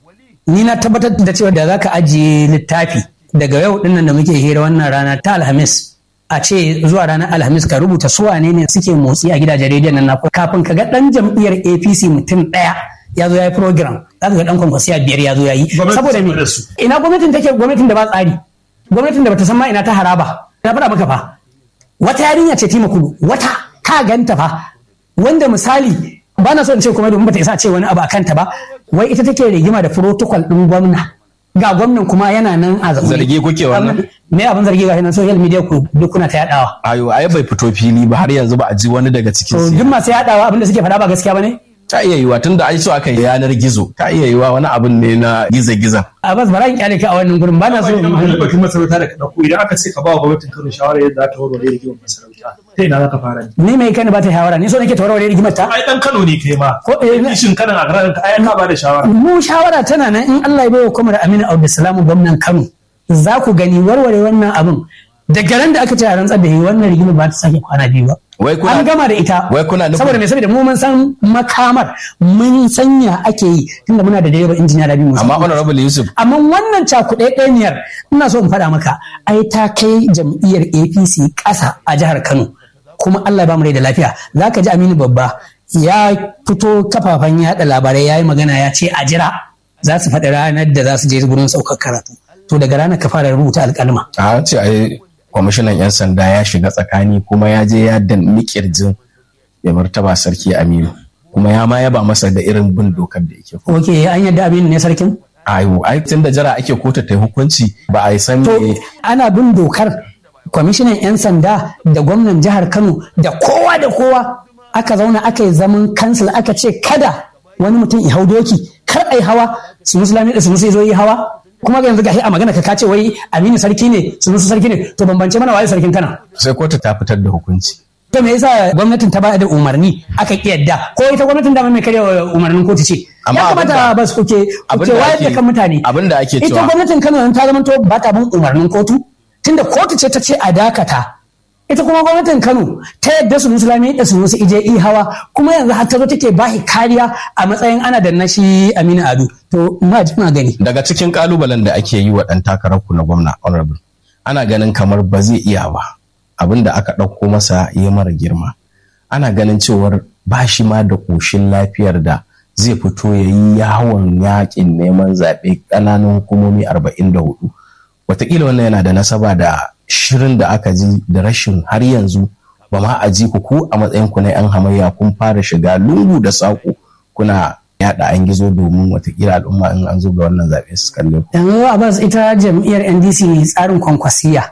ni na tabbatar da cewa da zaka ajiye littafi daga yau din nan da muke hira wannan rana ta alhamis a ce zuwa ranar alhamis ka rubuta su wane ne suke motsi a gidajen rediyon nan naku kafin ka ga dan jam'iyyar apc mutum daya ya zo ya yi program za ka ga dan kwankwasiya biyar ya zo ya yi Gwamnati saboda ta me da su. ina gwamnatin take gwamnatin da ba tsari gwamnatin da bata san ma ina ta haraba na faɗa maka fa wata yarinya ce tima kudu wata ka ganta fa wanda misali ba na so in ce kuma domin bata isa ce wani abu a kanta ba wai ita take rigima da protocol din gwamna ga gwamnan kuma yana nan a zaune Zargi kuke wannan? me abin zargi ga nan social media ku duk kuna ta yadawa ayo ai bai fito fili ba har yanzu ba a ji wani daga cikin to su duk masu yadawa abin da suke faɗa ba gaskiya bane ta iya yiwa tunda an so aka yi yanar gizo ta iya yiwa wani abin ne na giza-giza a bas bara in kyale ka a wannan gurin ba na so Ba ina batun masarauta da ka ɗauko idan aka ce ka ba wa gwamnatin Kano shawara yadda za ta warware rigimar masarauta ta ina za ka fara ne. ni mai kani ba ta shawara ni so nake tawarware rigimar ta Ai ɗan Kano ne kai ma. Ko, eh, na- Kishin kanan a garin ka ai an ba da shawara. mu shawara tana nan in Allah ya bai wa kuma da Aminu Abdulsalam gwamnan Kano za ku gani warware wannan abin daga ran da aka ce a rantsar da yi wannan rigimar ba ta sake kwana biyu ba Wai kuna- an gama da ita wai kuna nufin- saboda me saboda mu mun san makamar mun sanya ake yi tunda muna da direba injiniya da biyu amma honorable yusuf amma wannan cakuɗaɗɗeniyar ina so in faɗa maka ai ta kai jam'iyyar apc ƙasa a jihar kano kuma allah ya ba mu rai da lafiya za ka ji aminu babba ya fito kafafen yaɗa labarai ya yi magana ya ce a jira za su faɗi ranar da za su je gurin saukar karatu to daga ranar ka fara rubuta alƙalma a ce ai kwamishinan 'yan sanda ya shiga tsakani kuma ya je ya danni kirjin ya martaba sarki aminu kuma ya ma yaba masa da irin bin dokar da yake ok an yadda aminu ne sarkin ayo ai tun da jira ake kotu ta yi hukunci ba a yi san to me ana bin dokar kwamishinan 'yan sanda da gwamnan jihar kano da kowa da kowa aka zauna aka yi zaman kansil aka ce kada wani mutum ya hau doki kar a yi hawa su musulmi da su musu zo yi hawa kuma ga yanzu gashi a magana ka kace wai aminu sarki ne su musu sarki ne to bambance mana waye sarkin kana sai kotu ta fitar da hukunci to me yasa gwamnatin ta ba da umarni aka ki yadda ko ita gwamnatin da mai karya umarnin kotu ce Amma ya kamata abinda- ba su kuke kuke abinda wayar da ake- kan mutane abinda ake ita cewa- gwamnatin Kano yanzu ta zama to ba ta bin umarnin kotu tunda kotu ce ta ce a dakata ita kuma gwamnatin Kano ta yadda su musulmi da su musu ije i hawa kuma yanzu har ta zo take bashi kariya a matsayin ana da nashi Aminu Ado to ma ji na gani daga cikin kalubalen da ake yi wa ɗan takararku na gwamna honorable ana ganin kamar ba zai iya ba abin da aka ɗauko masa ya mara girma ana ganin cewar ba shi ma da ƙoshin lafiyar da zai fito ya yi yawon yakin neman zaɓe ƙananan hukumomi 44 wataƙila wannan yana da nasaba da shirin da aka ji da rashin har yanzu ba ma a ji ku ku a matsayinku na 'yan hamayya kun fara shiga lungu da saƙo kuna yaɗa an gizo domin watakila al'umma in an zo ga wannan zaɓe su kalle ku. yanzu Abbas ita jam'iyyar NDC tsarin kwankwasiya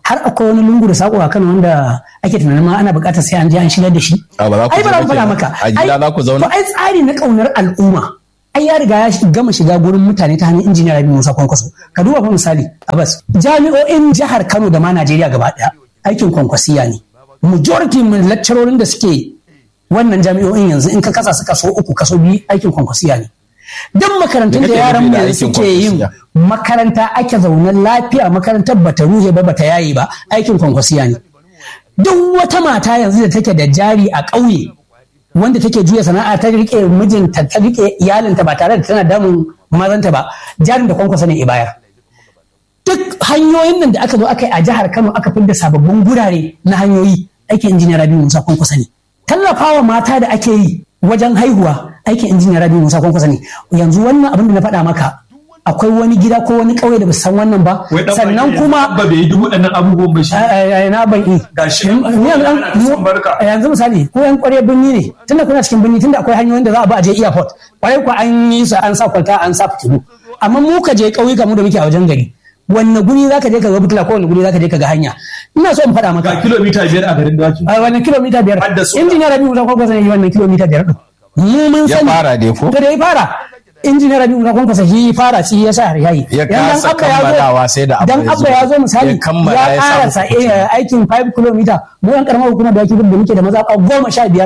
har akwai wani lungu da sako a Kano wanda ake tunanin ma ana buƙatar sai an je an shigar da shi A ba za ku ai ba je za mu ba faɗa kenan. maka A gida Ai- za ku zauna? to ai tsari na ƙaunar al'umma ai ya riga ya shi- gama shiga gurin mutane ta hanyar injiniya Rabi Musa Kwankwaso ka duba fa misali Abbas jami'o'in jihar Kano da ma Najeriya gaba ɗaya aikin kwankwasiya ne majority mun lecturorin da suke wannan jami'o'in yanzu in ka kasa su kaso uku kaso biyu aikin kwankwasiya ne duk makarantun Me da kake yaran nufi mu da yanzu aikin suke yin kwankwasiya? makaranta ake zaune lafiya makarantar bata ruhe ba bata yaye ba aikin kwankwasiya ne duk wata mata yanzu da take da jari a ƙauye wanda take juya sana'a ta rike mijinta ta rike iyalinta ba tare da tana damun mazanta ba jarin da kwankwasa ne ya bayar duk hanyoyin nan da aka zo aka yi a jihar Kano aka fidda sababbin gurare na hanyoyi aikin injiniya Rabi Musa Kwankwasa ne tallafawa mata da ake yi wajen haihuwa aikin injiniya Rabi Musa Kwankwasa ne yanzu wannan abin da na faɗa maka akwai wani gida ko wani ƙauye da ba su san wannan ba Wai dan sannan baki kuma ba bai yi duk waɗannan abubuwan ba shi. a- a- na ban yi Gashi Ni- ni yanzu an- ana son barka. a yanzu misali ko yan kware birni ne tunda kuna cikin birni tunda akwai hanyoyin da za a ba a je airport kwarai ko an yi su an sa kwalta an sa fitilu amma mu ka je ƙauyuka mu da muke a wajen gari wanne guri zaka je ka ga fitila ko wanne guri zaka je ka ga hanya ina so in faɗa Ga maka kilomita biyar a garin dawaki. a wannan kilomita biyar Har da sola. injiniya rabi musa kwankwasa ne wannan kilomita biyar din mu mun Ya sani fara dai ko? to da ya fara injiniya rabi musa kwankwasa shi fara shi ya sa har yayi Ya Dan kasa Abba ya zo- kammalawa sai da Abba dan ya zo. abba ya zo misali Ya kammala ya ya sa karasa muku kuɗi. eh, aikin 5 km mu yan karamar hukumar da yake da muke da mazaɓa goma sha biyar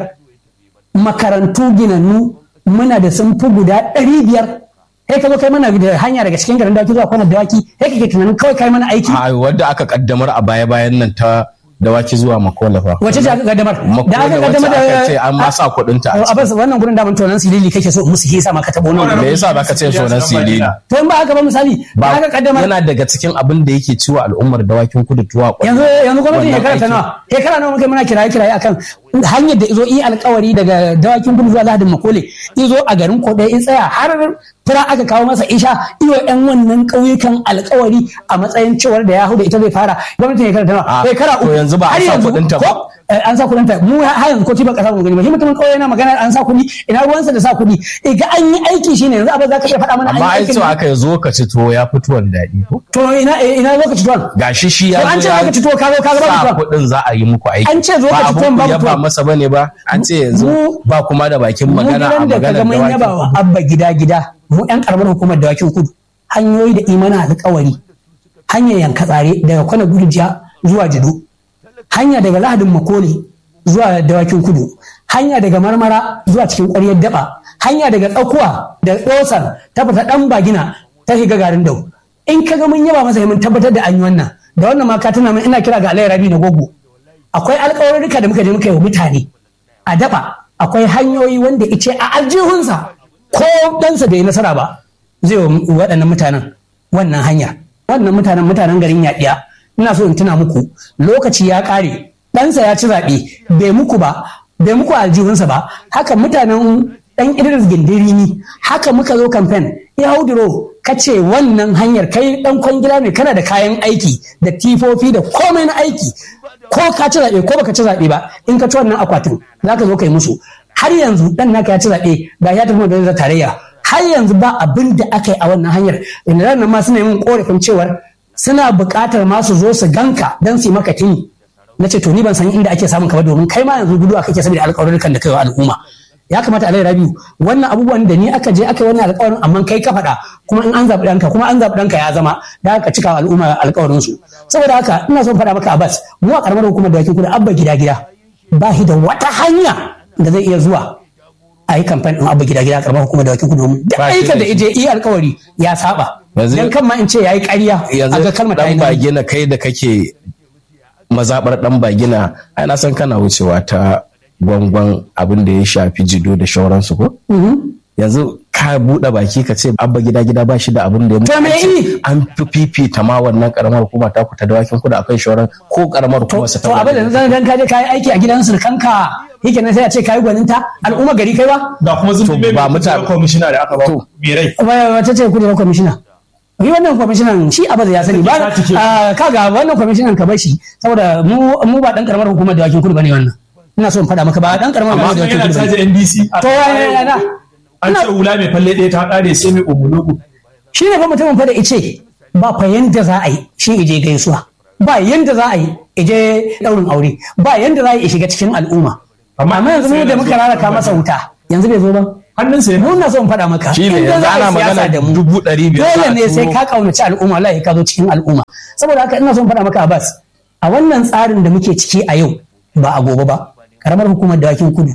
makarantu ginannu muna da sun fi guda ɗari biyar sai ka zo kai mana da hanya daga cikin garin dawaki zuwa kwanar dawaki sai kake tunanin kawai kai mana aiki a wadda aka kaddamar a baya-bayan nan ta dawaki zuwa makola fa wace ce aka kaddamar Makola wacce aka ce an ma sa kuɗin ta a a bas wannan gurin daman tonan silili kake so musu hisa ma ka taɓa wannan me yasa baka ce sunan silili to in ba haka ba misali ba ba aka kaddamar yana daga cikin abin da yake ciwa al'ummar dawakin kudu tuwa ƙwarya. yanzu yanzu gwamnatin Wannan shekara ta aikin. nawa shekara nawa muka muna kiraye kiraye akan hanyar da izo yi alkawari daga dawakin kudu zuwa lahadin makole izo a garin koɗe in tsaya har fura aka kawo masa isha iyo yan wannan ƙauyukan alkawari a matsayin cewar da ya hau da ita zai fara gwamnatin shekara ta nawa Ah, shekara to yanzu ba a har sa yanzu kuɗin ta ba? ko- eh, an sa kuɗin ta mu har yanzu ko tiba ƙasa mu gani ba shi mutumin ƙauye yana magana an sa kuɗi ina ruwansa da sa kuɗi iga an yi aiki shine yanzu abin za ka iya faɗa mana an amma yi ai aikin cewa nan? aka zo ka ci tuwo ya fi tuwon daɗi ko to ina ina lokaci tuwan gashi shi To ya an ce zo ya lokaci tuwo ka zo ka zo ba sa tuwon kuɗin za a yi muku aiki An ce zo ka ci ba tuwon abun babu ya ba tuwon. masa bane ba an ce yanzu Mu- ba kuma da bakin mu magana a gidan da kaga maganar mun yaba wa dawakin abba gida gida mu yan karamar hukumar dawakin kudu hanyoyi da imana alƙawari hanyar yanka tsare daga kwana gurjiya zuwa jido hanya daga lahadin makole zuwa dawakin kudu hanya daga marmara zuwa cikin ƙwaryar daba hanya daga tsakuwa da tsosar ta fita ɗan bagina ta shiga garin dau in ka ga mun yaba masa mun tabbatar da an yi wannan da wannan ma ka tuna min ina kira ga alayhi rabi na gogo akwai alƙawarurruka da muka je muka yi wa mutane a daba akwai hanyoyi wanda ice a aljihunsa ko ɗansa bai yi nasara ba zai wa waɗannan mutanen wannan hanya wannan mutanen mutanen garin yaɗiya ina so in tuna muku lokaci ya ƙare ɗansa ya ci zaɓe bai muku ba bai muku a aljihunsa ba haka mutanen ɗan idris gindirini haka muka zo kamfen ya hauduro ka ce wannan hanyar kai ɗan kwangila ne kana da kayan aiki da tifofi da komai na aiki ko ka ci zaɓe ko baka ci zaɓe ba in ka ci wannan akwatin za ka zo ka yi musu har yanzu dan naka ya ci zaɓe ga ya tafi da tarayya har yanzu ba abin da aka yi a wannan hanyar inda ran nan ma suna yin korafin cewar suna buƙatar ma su zo su ganka don su yi maka tuni na ce to ni ban san inda ake samun ka ba domin kai ma yanzu gudu kake saboda alƙawarurrukan da kai wa al'umma ya kamata alai rabiu wannan abubuwan da ni aka je aka yi wannan alƙawarin amma kai ka faɗa kuma in an zaɓi ɗanka kuma an zaɓi ɗanka ya zama da aka cika wa al'umma alƙawarin su saboda haka ina son faɗa maka abbas mu a ƙaramar hukumar da kudu abba gida gida ba shi da wata hanya da zai iya zuwa a yi kamfen ɗin abba gida gida a ƙaramar hukumar da kudu domin da Ba shi aika da da shi. ije iya alƙawari ya saba Yanzu- dan kan ma in ce yayi ƙarya a ga yanzu kalmar ta yi dan nauyi. bagina kai da kake mazabar dan bagina ai na san kana wucewa ta gwangwan abin da ya shafi jido da shauransu ko Mhm. yanzu ka buɗe baki ka ce abba gida gida ba shi da abin da ya To me an ce yi? an fi fifita ma wannan karamar hukuma ta ku ta dawakin kuda akan shauran ko karamar hukuma su to abin da zan dan kaje kayi aiki a gidan surkanka yake nan sai a ce kayi gwaninta al'umma gari kai ba ga kuma zun To, ba mutane- kwamishina da aka ba To. birai Wa- wace ce kujerar kwamishina yi wannan kwamishinan shi abin ya sani ba Ta cike. ah, kaga wannan kwamishinan ka bashi saboda mu mu ba dan karamar hukumar dawakin kudu bane wannan ina so in faɗa maka ba dan karamar amma hukumar dawakin yana kudu bane caji ndc to wani yana an ce wula mai falle ɗaya ta ƙare sai mai umulugu shi ne fa mutumin fa da ice ba fa yanda za a yi shi ije gaisuwa ba yanda za a yi ije daurin aure ba yanda za a yi shiga cikin al'umma amma yanzu mu da muka raraka masa wuta yanzu bai zo ba hannunsa ya mun na so in faɗa maka Shi ne, in dai yanzu za a yi ana siyasa magana da mu, dubu ɗari biyar za dole a ne sai turo. ka kaunaci al'umma wallahi ka zo cikin al'umma saboda haka ina so in faɗa maka Abbas a wannan tsarin da muke ciki a yau ba a gobe ba karamar hukumar dawakin kudu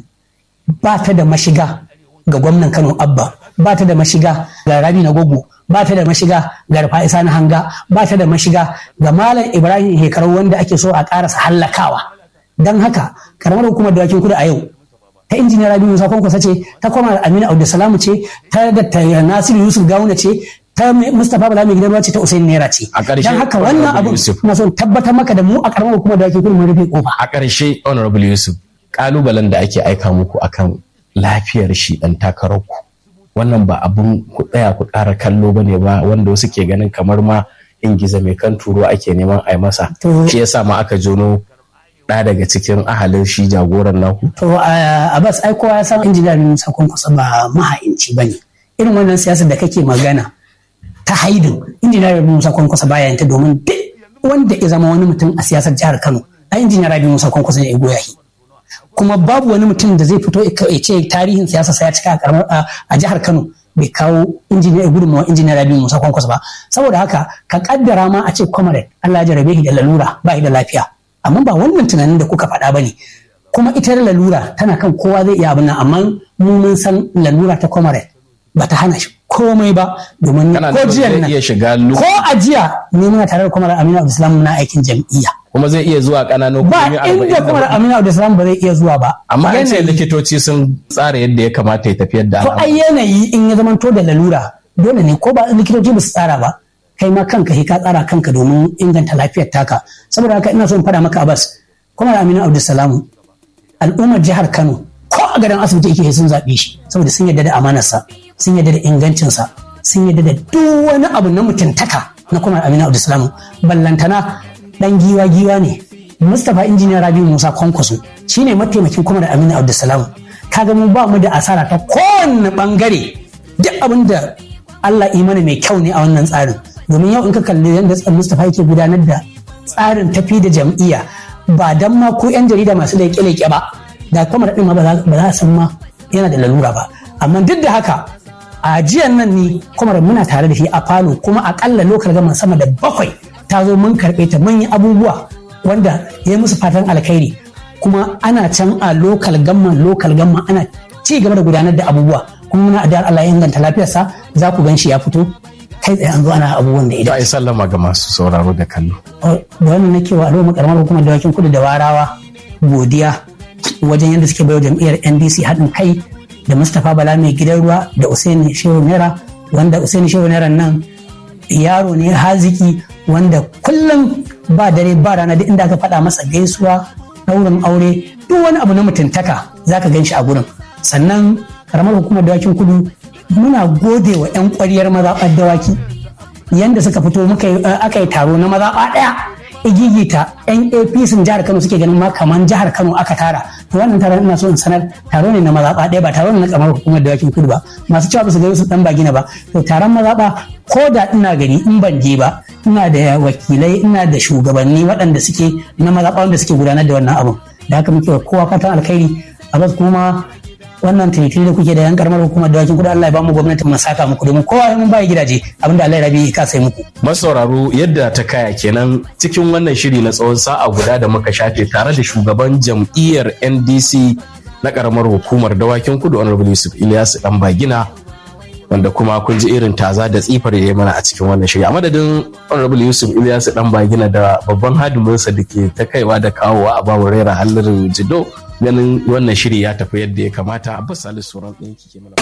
ba ta da mashiga ga gwamnan Kano Abba ba ta da mashiga ga Rabi na Gogo ba ta da mashiga ga Rufa Isa na Hanga ba ta da mashiga ga Malam Ibrahim Hekarau wanda ake so a karasa hallakawa don haka karamar hukumar dawakin kudu a yau ta injiniya Rabi Musa Kwankwasa ce ta kwamar Aminu Abdulsalamu ce ta da Nasiru Yusuf Gawuna ce ta Mustapha Bala mai gidan ruwa ce ta Usain Naira ce A ƙarshe, don haka Honorable wannan abu Yusuf. na so in tabbatar maka da mu a karamar hukumar dawakin kudu mun rufe kofa a ƙarshe honorable yusuf ƙalubalen da ake aika muku akan lafiyar shi ɗan takararku wannan ba abun ku tsaya ku ƙara kallo ba ne ba wanda wasu ke ganin kamar ma in giza mai kan turo ake neman a yi masa To- shi yasa ma aka jono ɗa daga cikin ahalin shi jagoran naku To a Abbas ai kowa ya san injiniya Musa Kwankwasa ba maha'inci ba ne. Irin wannan siyasar da kake magana ta haidin injiniya Musa Kwankwasa baya yin ta domin duk wanda ya zama wani mutum a siyasar jihar Kano a injiniya Rabi Musa Kwankwasa ne ya goya shi. Kuma babu wani mutum da zai fito ya ce tarihin siyasa sai ya cika a karamar- a a jihar Kano bai kawo injiniya gudunmawa injiniya Rabi Musa Kwankwasa ba. Saboda haka ka kaddara ma a ce comrade Allah ya jarabe shi da lalura ba shi da lafiya. Amma ba wannan tunanin da kuka faɗa ba ne. kuma ita lalura tana kan kowa zai iya abin nan amma mu mun san lalura ta comrade ba ta hana shi komai ba domin kana ko nufin jiya zai nan iya shiga lu ko a jiya ne muna tare da comrade Aminu Abdulsalam muna aikin jam'iyya kuma zai iya zuwa ƙananan ba hukumomi arba'in inda da comrade hudu. Aminu Abdulsalam ba zai iya zuwa ba amma an ce Yanayi- likitoci sun tsara yadda ya kamata ya tafiyar da to ai yanayi in ya zamanto da lalura dole ne ko ba likitoci ba su tsara ba kai ma kanka sai ka tsara kanka domin inganta lafiyar taka saboda haka ina so in faɗa maka Abbas kuma Aminu Abdulsalam al'ummar jihar Kano ko a gadon asibiti yake sun zaɓe shi saboda sun yarda da amanarsa sun yarda da ingancinsa sun yarda da duk wani abu na mutuntaka na kuma Aminu Abdulsalam ballantana dan giwa giwa ne Mustapha injiniya Rabi Musa Kwankwaso shine mataimakin kuma da Aminu Abdulsalam kaga mu ba mu da asara ta kowanne bangare duk abin da Allah imani mai kyau ne a wannan tsarin domin yau in ka kalli yadda Mustapha yake gudanar da tsarin tafi da jam'iyya ba dan ma ko 'yan jarida masu leƙe-leƙe ba da kuma da ma ba za ba za a san ma yana da lalura ba amma duk da haka a jiyan nan ni kuma muna tare da shi a falo kuma akalla lokal gaman sama da bakwai ta zo mun karɓe ta mun yi abubuwa wanda ya yi musu fatan alkhairi kuma ana can a lokal gamman lokal gamman ana ci gaba da gudanar da abubuwa kuma muna addu'ar Allah ya inganta lafiyarsa za ku gan shi ya fito kai tsaye an zo ana abubuwan da to idan ai sallama ga masu sauraro da kallo da wannan nake wa al'umma karamar hukumar dawakin kudu da warawa godiya wajen yadda suke bayo jam'iyyar ndc haɗin kai da mustapha bala mai gidan ruwa da usaini shehu naira wanda usaini shehu naira nan yaro ne haziki wanda kullum ba dare ba rana duk inda aka faɗa masa gaisuwa ɗaurin aure duk wani abu na mutuntaka za ka gan shi a gurin sannan karamar hukumar dawakin kudu muna gode wa 'yan ƙwariyar mazaɓar dawaki yanda suka fito muka yi- eh, aka yi taro na mazaɓa ɗaya igigita yan apc jihar kano suke ganin ma kaman jihar kano aka tara to wannan taron ina so in sanar taro ne na mazaɓa ɗaya ba taro ne na kamar hukumar dawakin kudu ba masu cewa ba su gani su dan bagina ba to taron mazaɓa ko da ina gari in ban je ba ina da wakilai ina da shugabanni waɗanda suke na mazaɓa wanda suke gudanar da wannan abun da haka muke wa kowa fatan alkhairi a bas kuma wannan taitiri da kuke da yan karamar hukumar dawakin kudu Allah ya bamu gwamnatin mu saka muku domin kowa mun baya gidaje abinda Allah ya rabi ya kasa muku masauraro yadda ta kaya kenan cikin wannan shiri na tsawon sa'a guda da muka shafe tare da shugaban jam'iyyar ndc na karamar hukumar dawakin kudu honorable yusuf ilyasu dan bagina wanda kuma kun ji irin taza da tsifar da ya mana a cikin wannan shiri a madadin honorable yusuf ilyasu dan bagina da babban hadiminsa da ke ta kaiwa da kawowa a babu raira hallin jido ganin wannan shiri ya tafi yadda ya kamata abbas salisu sauran ɗin kike mana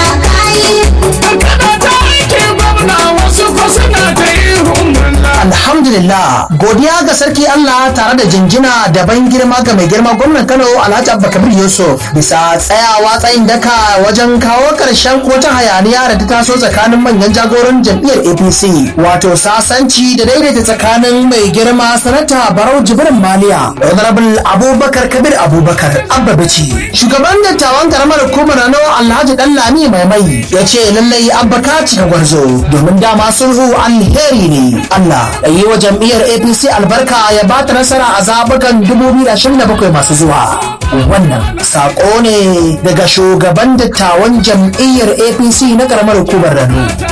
Alhamdulillah godiya ga sarki Allah tare da jinjina da ban girma ga mai girma gwamnan Kano Alhaji Abba Kabir Yusuf bisa tsayawa tsayin daka wajen kawo karshen wata hayaniya da ta taso tsakanin manyan jagoran jam'iyyar APC wato sasanci da daidaita tsakanin mai girma sanata Barau Jibrin Maliya Honorable Abubakar Kabir Abubakar Abba Bici shugaban dattawan karamar hukumar Rano Alhaji Dallami Mai Mai ya ce lallai Abba ka cika gwarzo domin dama sulhu alheri ne Allah yi wa jam'iyyar apc albarka ya ba ta nasara a zabukan 2027 masu zuwa wannan sako ne daga shugaban dattawan jam'iyyar apc na karamar hukumar rano